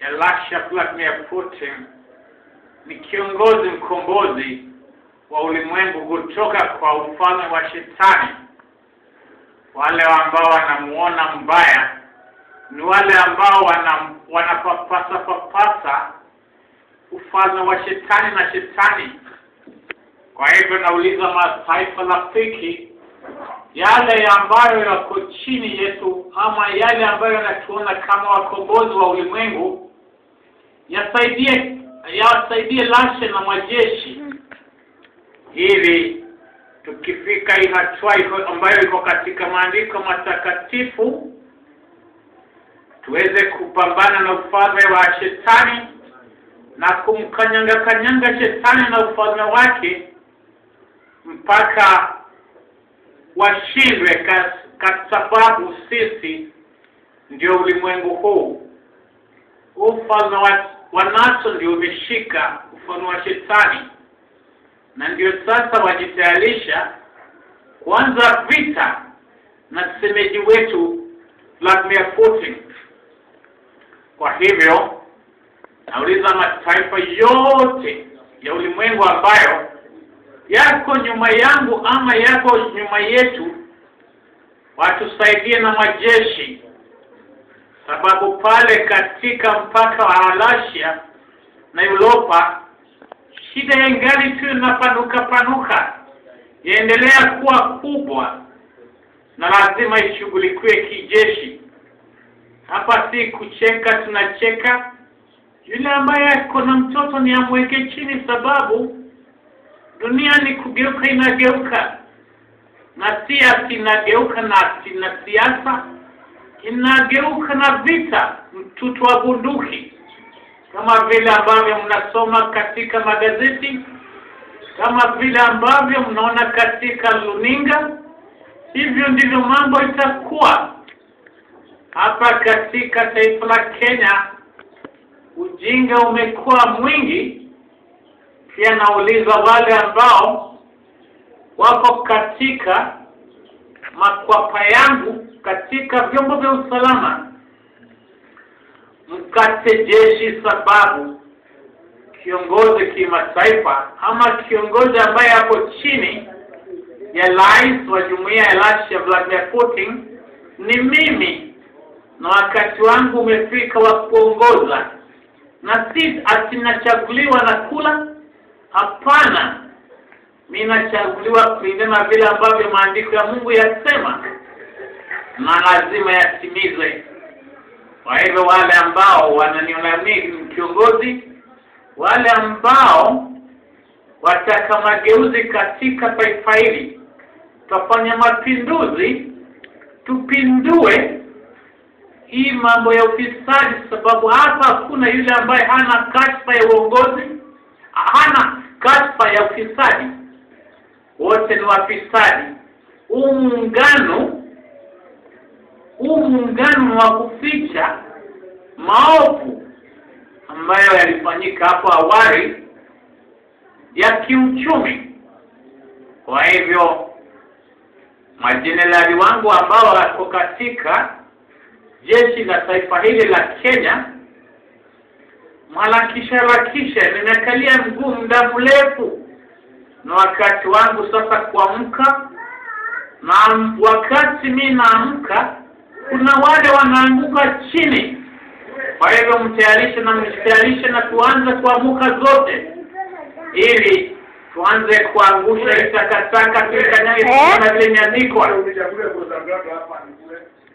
Elisha Vladimir Putin ni kiongozi mkombozi wa ulimwengu kutoka kwa ufalme wa shetani. Wale ambao wanamuona mbaya ni wale ambao wana wanapapasa papasa ufalme wa shetani na shetani. Kwa hivyo nauliza mataifa rafiki, yale ambayo yako chini yetu ama yale ambayo yanatuona kama wakombozi wa ulimwengu yasaidie yawasaidie lashe na majeshi ili tukifika hii hatua iko ambayo iko katika maandiko matakatifu tuweze kupambana na ufalme wa shetani na kumkanyanga kanyanga shetani na ufalme wake mpaka washindwe kwa sababu sisi ndio ulimwengu huu ufalme wa, wa naso ndio umeshika ufalme wa shetani na ndio sasa wajitayarisha kuanza vita na semeji wetu Vladimir Putin. Kwa hivyo nauliza mataifa yote ya ulimwengu ambayo yako nyuma yangu ama yako nyuma yetu, watusaidie na majeshi, sababu pale katika mpaka wa Alasia na Europa shida ya ngali tu inapanuka panuka, yaendelea kuwa kubwa na lazima ishughulikiwe kijeshi. Hapa si kucheka, tunacheka. Yule ambaye ako na mtoto ni amweke chini, sababu dunia ni kugeuka, inageuka na si ati inageuka na ati na siasa, inageuka na vita, mtutu wa bunduki kama vile ambavyo mnasoma katika magazeti, kama vile ambavyo mnaona katika luninga, hivyo ndivyo mambo itakuwa hapa katika taifa la Kenya. Ujinga umekuwa mwingi. Pia nauliza wale ambao wako katika makwapa yangu katika vyombo vya usalama mkate jeshi, sababu kiongozi kimataifa ama kiongozi ambaye ako chini ya rais wa jumuiya ya Russia Vladimir Putin ni mimi, na wakati wangu umefika wa kuongoza, na si ati nachaguliwa na kula. Hapana, mi nachaguliwa kulingana na vile ambavyo maandiko ya Mungu yasema, na lazima yatimizwe. Kwa hivyo wale ambao wananiona mimi kiongozi, wale ambao wataka mageuzi katika taifa hili, tutafanya mapinduzi, tupindue hii mambo ya ufisadi, sababu hapa hakuna yule ambaye hana kashfa ya uongozi, hana kashfa ya ufisadi. Wote ni wafisadi. Huu muungano huu muungano wa kuficha maovu ambayo yalifanyika hapo awali ya kiuchumi. Kwa hivyo majenerali wangu ambao wako katika jeshi la taifa hili la Kenya, mharakisha harakisha, nimekalia mguu muda mrefu, na wakati wangu sasa kuamka, na wakati mi naamka kuna wale wanaanguka chini. Kwa hivyo mtayarishe na mjitayarishe na tuanze kuamuka zote, ili tuanze kuangusha hii takataka tuikanyage kama vile imeandikwa.